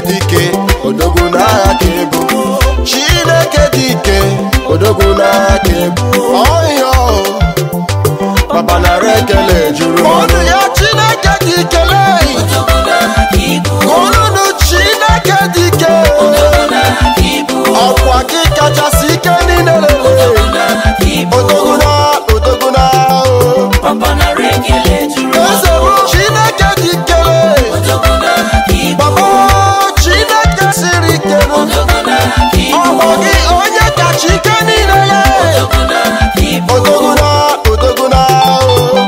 dị ike odogwu n'agha ka ebu chineke dị ike odogwu n'agha ka ebu ọhịa papa nara ekele juru ọnụ ya chineke dị ikele ọnụnụ chineke dị ike ọkwa gị kachasị ike niile lele odogwu na odogwu na o. eze bụ chineke dị ikele baba chineke siri ike ọgbọ gị onye kacha ike niile ya odogwu na odogwu na o.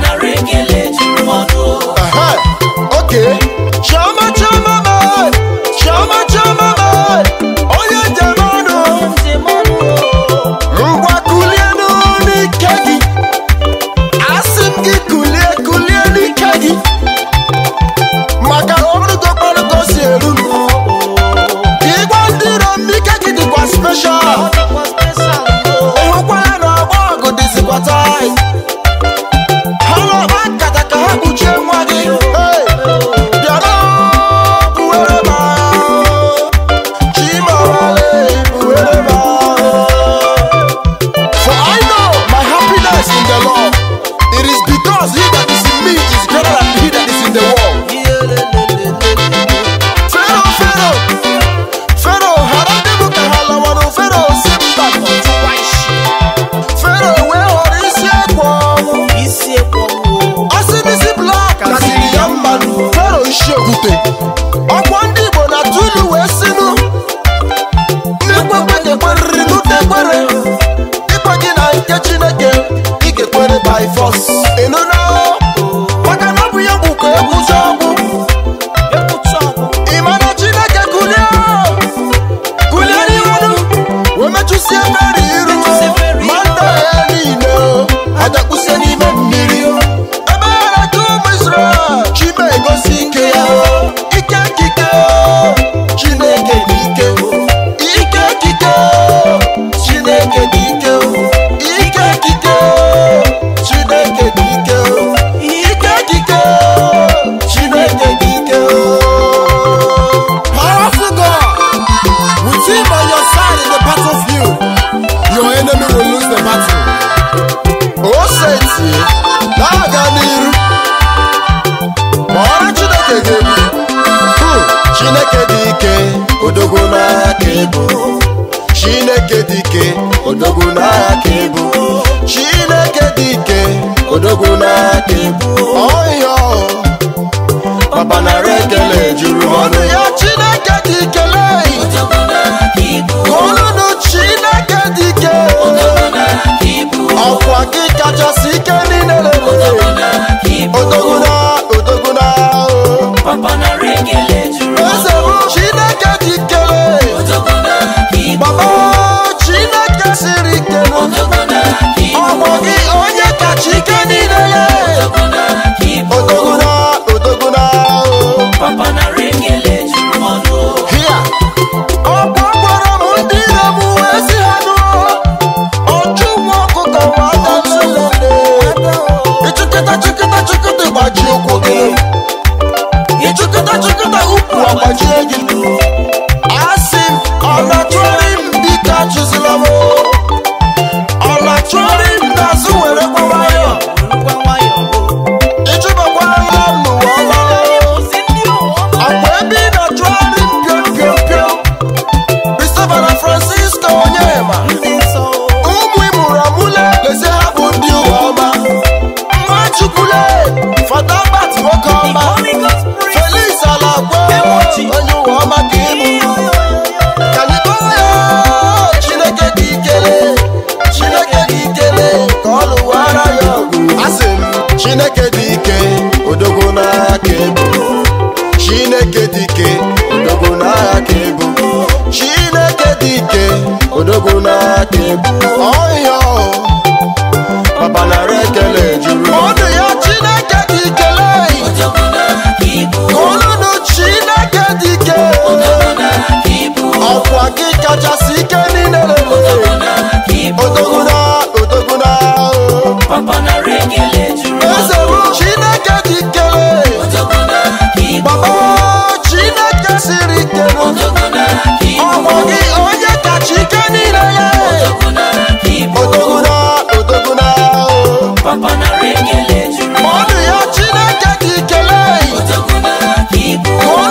Ehe, okay. Chioma chioma me, chioma chioma me, onye njem ọnụ. Ngwa kulienu n'ike gị. Asị m gị kulie kulie n'ike gị. Maka ọrụgo kpọrụgo si eru m. Ka ịgwa ndị iro m n'ike gị dịkwa special. Ịhụkwara na ọgbọ ọgụ dịzikwa tight. Ha na-akpa nkata ka ha kpuchie nwa gị. Hey! Bịara buwere m ahụ. Chimamale buwere m ahụ. For I know my happiness in the Lord. It is because he that is in me is greater than he that is in the world. Pharaoh, Pharaoh, Pharaoh, hara ndị bụ ka ha lawanụ. Pharaoh si mba twice. Pharaoh wee họrọ isi ekwe ọnwụ. Ọsị n'isi blọk kasiri ya mmanụ. Pharaoh isi okwute. Ọkwọ ndị Igbo na Tulu wee sinụ. Ndị kwekwe ga-ekwerịrị n'ute ekwere. Ikpe gị na nke Chineke, ị ga-ekwere by force. Ịnụ na maka na ọ bụ ya bụ ka ekwucha ọgwụ. Ị ma na Chineke kulie kulie n'ihu wee mechụsie mmeri iru ma ndụ ya niile adakpusie n'ime mmiri ebe ya na-eke ụmụ Israel chime egosi ike ya ike kike Chineke dị ike ike kike Chineke dị ike ike kike Chineke dị ike ike kike Chineke dị ike Powerful God With him on your side in the battlefield, your enemy will lose the battle. O seti na-aga n'iru ma ọrụ Chineke ga-ebu. Hmm, Chineke dị ike, odogwu n'aka ebu. Chineke dị ike, odogwu n'aka ebu. Chineke dị ike, odogwu n'aka ebu. Ọhịa papa nara ekele juru ọnụ ya Chineke dị ikele. Ọnụnụ Chineke dị ike ọkwa gị kachasị ike niile lele odogwu na odogwu na o. eze bụ Chineke dị ikele baba Chineke siri ike ọgbọ gị onye kacha ike niile ya odogwu na odogwu na o. Hia. ọkwa gwara m ndị ire m wee si ha nụọ ọchụ nwa ọkụkọ nwa adatulele ịchụkịta chụkịta chụkịta gbaji ụkwụ gị ịchụkịta chụkịta ukwu agbajie gị asị m ọ na-achụrị m biko achụzila m ọ na-achụrị m n'azụ were gbawayọ ịchụbakwala m n'ụwa ọma akwa ebe ị na-achụgharị m pịọm pịọm pịọm Christopher na Francisco Onyema ụmụ ịmụrụ amụle lezi ha bụ ndị ụwa ọma Nwachukwule Fada Bat nwoke ọma Felix Alagwe onye ụwa ọma ka ịbụ Kanịkọọ ya Chineke dị ikele Chineke dị ikele ka ọ lụwara ya ọgụ Asị m Chineke dị ike odogwu n'aka ebu Chineke dị ike odogwu n'aka ebu Chineke dị ike odogwu n'aka ebu ọhịa papa nara ekele juru ọnụ ya Chineke dị ikele ọnụnụ Chineke dị ike ọkwa gị kachasị ike niile lele odogwu na odogwu na o. eze bụ Chineke dị ikele baba Chineke siri ọgbọ gị onye kacha ike niile ya odoguna odoguna ọdụ ya chineke dị ikele ka